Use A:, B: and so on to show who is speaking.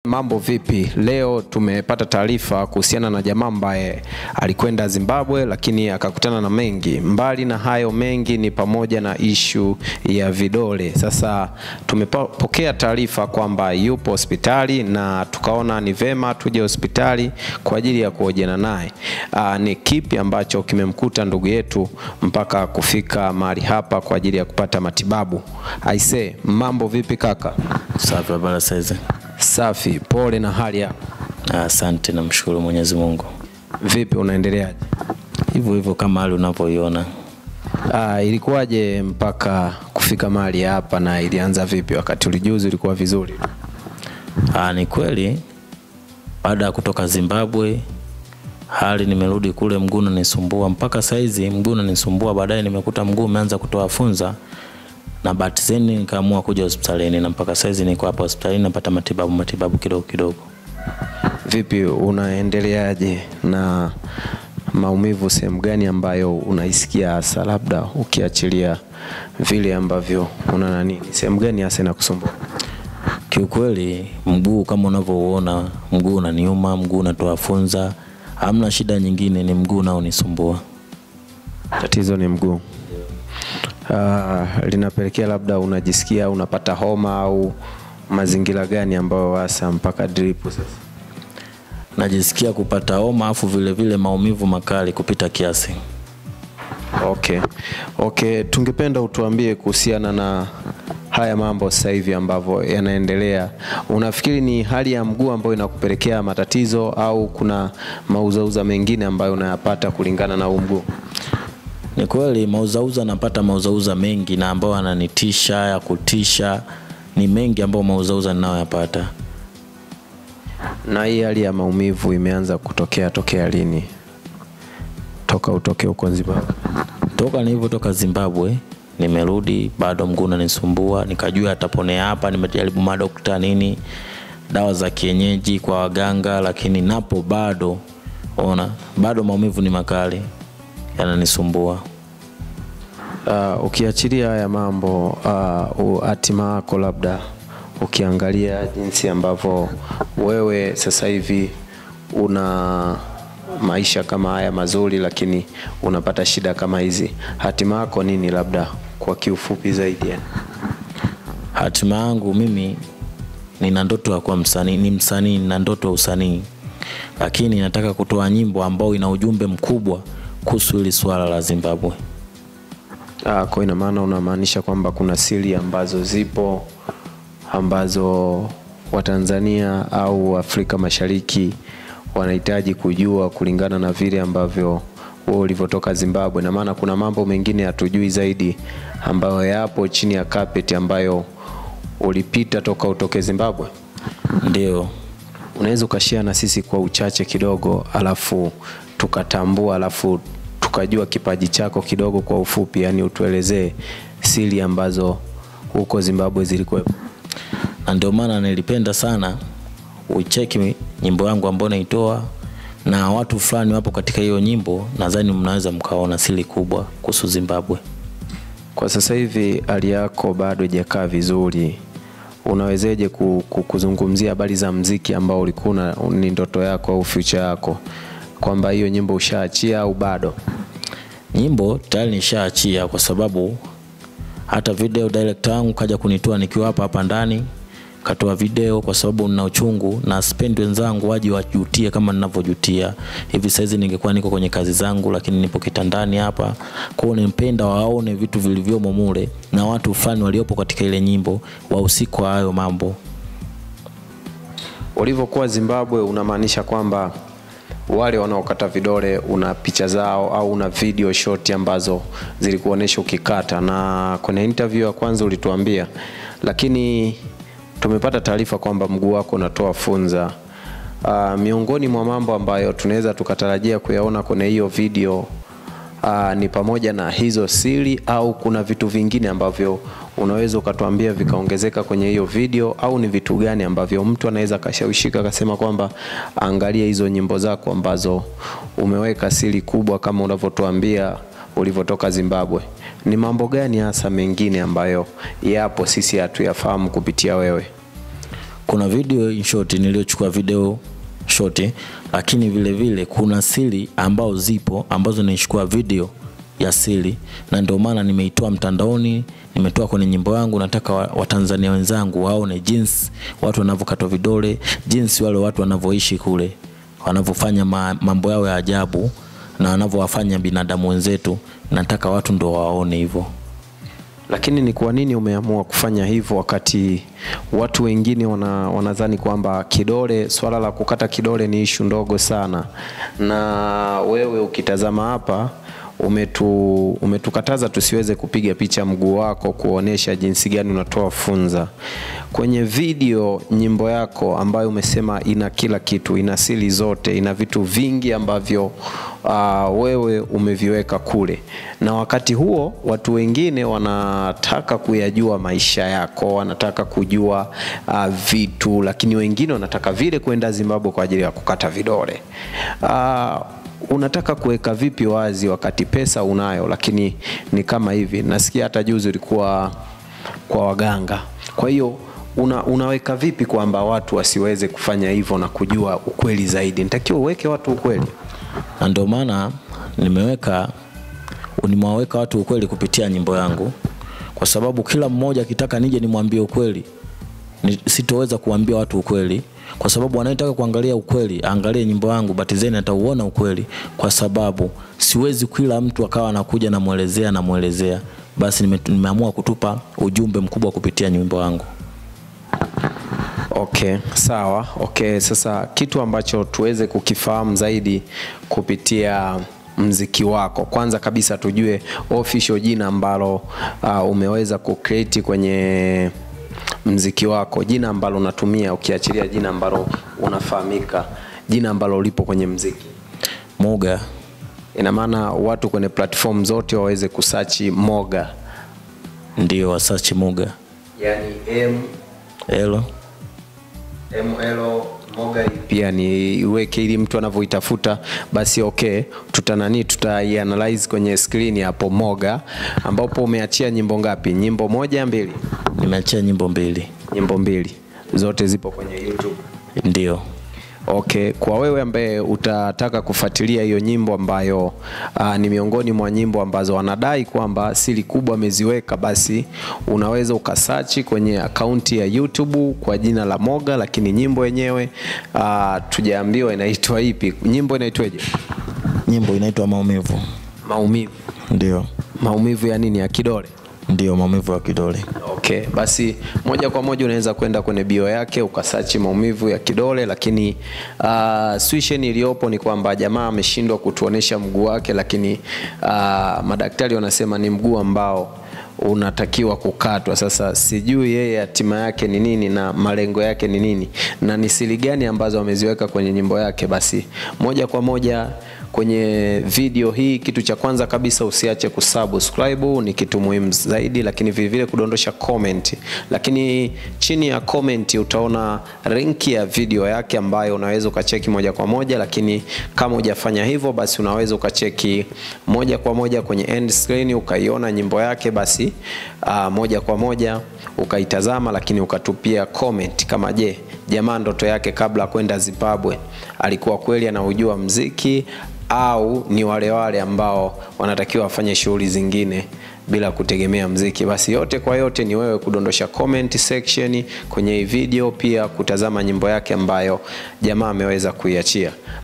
A: mambo vipi? Leo tumepata taarifa kuhusiana na jamaa ambaye alikwenda Zimbabwe lakini akakutana na mengi. Mbali na hayo mengi ni pamoja na ishu ya vidole. Sasa tumepokea taarifa kwamba yupo hospitali na tukaona ni vema tuje hospitali kwa ajili ya kuhojiana naye. Aa, Ni kipi ambacho kimemkuta ndugu yetu mpaka kufika mahali hapa kwa ajili ya kupata matibabu? Aise, mambo vipi kaka?
B: Safi, habari saizi?
A: Safi, pole na hali yako.
B: Asante, namshukuru Mwenyezi Mungu.
A: Vipi, unaendeleaje?
B: Hivyo hivyo kama hali unavyoiona.
A: Ah, ilikuwaje mpaka kufika mahali hapa na ilianza vipi? Wakati ulijuzi ulikuwa vizuri?
B: Ah, ni kweli baada ya kutoka Zimbabwe hali nimerudi kule, mguu unanisumbua mpaka saizi, mguu unanisumbua. Baadaye nimekuta mguu umeanza kutoa funza na bahati zeni nikaamua kuja hospitalini, na mpaka saizi niko hapa hospitalini napata matibabu matibabu kidogo kidogo.
A: Vipi, unaendeleaje na maumivu? Sehemu gani ambayo unaisikia hasa, labda ukiachilia vile ambavyo una nani, sehemu gani hasa inakusumbua?
B: Kiukweli mguu kama unavyouona, mguu unaniuma, mguu unatoa funza, hamna shida nyingine, ni mguu unaonisumbua.
A: Tatizo ni mguu. Ah, linapelekea labda unajisikia unapata homa au mazingira gani ambayo hasa mpaka drip sasa?
B: Najisikia kupata homa afu vile vile maumivu makali kupita kiasi.
A: Okay. Okay, tungependa utuambie kuhusiana na haya mambo sasa hivi ambavyo yanaendelea. Unafikiri ni hali ya mguu ambayo inakupelekea matatizo au kuna mauzauza mengine ambayo unayapata kulingana na huu mguu?
B: Ni kweli mauzauza, napata mauzauza mengi na ambayo ananitisha ya kutisha, ni mengi ambayo mauzauza ninayoyapata.
A: Na hii hali ya maumivu imeanza kutokea tokea lini? Toka utoke huko Zimbabwe?
B: Toka nilivyotoka Zimbabwe nimerudi, bado mguu unanisumbua, nikajua ataponea hapa. Nimejaribu madokta nini, dawa za kienyeji kwa waganga, lakini napo bado ona, bado maumivu ni makali, yananisumbua.
A: Uh, ukiachilia haya mambo uh, hatima yako labda ukiangalia jinsi ambavyo wewe sasa hivi una maisha kama haya mazuri, lakini unapata shida kama hizi, hatima yako nini, labda kwa kiufupi zaidi yani?
B: Hatima yangu mimi nina ndoto ya kuwa msanii, ni msanii, nina ndoto ya usanii, lakini nataka kutoa nyimbo ambayo ina ujumbe mkubwa kuhusu hili swala la Zimbabwe.
A: Ah, kwa ina maana unamaanisha kwamba kuna siri ambazo zipo ambazo Watanzania au Afrika Mashariki wanahitaji kujua kulingana na vile ambavyo wewe ulivyotoka Zimbabwe, na maana kuna mambo mengine hatujui zaidi ambayo yapo chini ya carpet ambayo ulipita toka utoke Zimbabwe.
B: Ndio,
A: Unaweza ukashia na sisi kwa uchache kidogo, alafu tukatambua, alafu tukajua kipaji chako kidogo kwa ufupi, yani utuelezee siri ambazo huko Zimbabwe zilikuwepo.
B: na ndio maana nilipenda sana ucheki nyimbo yangu ambayo naitoa na watu fulani wapo katika hiyo nyimbo, nadhani mnaweza mkaona siri kubwa kuhusu Zimbabwe.
A: Kwa sasa hivi hali yako bado haijakaa vizuri, unawezeje ku- ku- kuzungumzia habari za mziki ambao ulikuwa una- ni ndoto yako au future yako, kwamba hiyo nyimbo ushaachia au bado?
B: Nyimbo tayari nishaachia, kwa sababu hata video director wangu kaja kunitoa nikiwa hapa hapa ndani, katoa video kwa sababu nina uchungu na sipendi wenzangu waje wajutie kama ninavyojutia. Hivi saizi ningekuwa niko kwenye kazi zangu, lakini nipo kitandani hapa. Kwa hiyo nimpenda waone vitu vilivyomo mule na watu fulani waliopo katika ile nyimbo wahusika wa hayo mambo.
A: Ulivyokuwa Zimbabwe, unamaanisha kwamba wale wanaokata vidole una picha zao au una video short ambazo zilikuonesha ukikata, na kwenye interview ya kwanza ulituambia, lakini tumepata taarifa kwamba mguu wako unatoa funza. Uh, miongoni mwa mambo ambayo tunaweza tukatarajia kuyaona kwenye hiyo video uh, ni pamoja na hizo siri au kuna vitu vingine ambavyo unaweza ukatuambia vikaongezeka kwenye hiyo video, au ni vitu gani ambavyo mtu anaweza akashawishika akasema kwamba angalia hizo nyimbo zako ambazo umeweka siri kubwa kama unavyotuambia ulivyotoka Zimbabwe. Ni mambo gani hasa mengine ambayo yapo sisi hatuyafahamu kupitia wewe?
B: kuna video in short niliyochukua video short, lakini vile vile kuna siri ambao zipo ambazo nilichukua video ya siri, na ndio maana nimeitoa mtandaoni, nimetoa kwenye nyimbo yangu. Nataka wa- Watanzania wenzangu waone jinsi watu wanavyokatwa vidole, jinsi wale watu wanavyoishi kule, wanavyofanya ma, mambo yao ya ajabu na wanavyowafanya binadamu wenzetu. Nataka watu ndo waone hivyo.
A: Lakini ni kwa nini umeamua kufanya hivyo wakati watu wengine wana, wanadhani kwamba kidole, swala la kukata kidole ni ishu ndogo sana, na wewe ukitazama hapa umetu, umetukataza tusiweze kupiga picha mguu wako kuonesha jinsi gani unatoa funza kwenye video. Nyimbo yako ambayo umesema ina kila kitu, ina siri zote, ina vitu vingi ambavyo uh, wewe umeviweka kule, na wakati huo watu wengine wanataka kuyajua maisha yako, wanataka kujua uh, vitu, lakini wengine wanataka vile kwenda Zimbabwe kwa ajili ya kukata vidole uh, unataka kuweka vipi wazi wakati pesa unayo, lakini ni kama hivi. Nasikia hata juzi ulikuwa kwa waganga, kwa hiyo una, unaweka vipi kwamba watu wasiweze kufanya hivyo na kujua ukweli zaidi? Nitakiwa uweke watu ukweli.
B: na ndio maana nimeweka nimewaweka watu ukweli kupitia nyimbo yangu, kwa sababu kila mmoja akitaka nije nimwambie ukweli ni, sitoweza kuambia watu ukweli, kwa sababu anayetaka kuangalia ukweli aangalie nyimbo yangu, Batizeni atauona ukweli, kwa sababu siwezi kila mtu akawa anakuja namwelezea namwelezea. Basi nime, nimeamua kutupa ujumbe mkubwa kupitia nyimbo yangu.
A: Okay, sawa. Okay, sasa kitu ambacho tuweze kukifahamu zaidi kupitia mziki wako, kwanza kabisa tujue official jina ambalo uh, umeweza kucreate kwenye mziki wako, jina ambalo unatumia ukiachilia jina ambalo unafahamika, jina ambalo lipo kwenye mziki.
B: Muga
A: Ina maana watu kwenye platform zote waweze kusachi Moga,
B: ndio wasachi Muga
A: yani M
B: elo
A: ML Moga pia ni iweke ili mtu anavyoitafuta basi okay, tutanani tutaianalyze kwenye screen hapo Moga, ambapo umeachia nyimbo ngapi? Nyimbo moja mbili?
B: nimeachia nyimbo mbili
A: Nyimbo mbili zote zipo kwenye YouTube.
B: ndio
A: Okay, kwa wewe ambaye utataka kufuatilia hiyo nyimbo ambayo aa, ni miongoni mwa nyimbo ambazo wanadai kwamba siri kubwa ameziweka, basi unaweza ukasachi kwenye akaunti ya YouTube kwa jina la Moga, lakini nyimbo yenyewe aa, tujaambiwa inaitwa ipi. Nyimbo inaitwaje?
B: nyimbo inaitwa maumivu
A: Maumivu.
B: ndio
A: Maumivu ya nini? Ya kidole.
B: ndio maumivu ya kidole
A: Okay, basi moja kwa moja unaweza kwenda kwenye bio yake ukasachi maumivu ya kidole, lakini uh, situation iliyopo ni kwamba jamaa ameshindwa kutuonesha mguu wake, lakini uh, madaktari wanasema ni mguu ambao unatakiwa kukatwa. Sasa sijui yeye hatima yake ni nini na malengo yake ni nini na ni siri gani ambazo ameziweka kwenye nyimbo yake. Basi moja kwa moja kwenye video hii, kitu cha kwanza kabisa usiache kusubscribe, ni kitu muhimu zaidi, lakini vile vile kudondosha comment. Lakini chini ya comment utaona link ya video yake ambayo unaweza ukacheki moja kwa moja, lakini kama hujafanya hivyo, basi unaweza ukacheki moja kwa moja kwenye end screen ukaiona nyimbo yake, basi uh, moja kwa moja ukaitazama, lakini ukatupia comment kama je, jamaa ndoto yake kabla ya kwenda Zimbabwe alikuwa kweli anaujua mziki au ni wale wale ambao wanatakiwa wafanye shughuli zingine bila kutegemea mziki. Basi yote kwa yote ni wewe kudondosha comment section kwenye hii video, pia kutazama nyimbo yake ambayo jamaa ameweza kuiachia.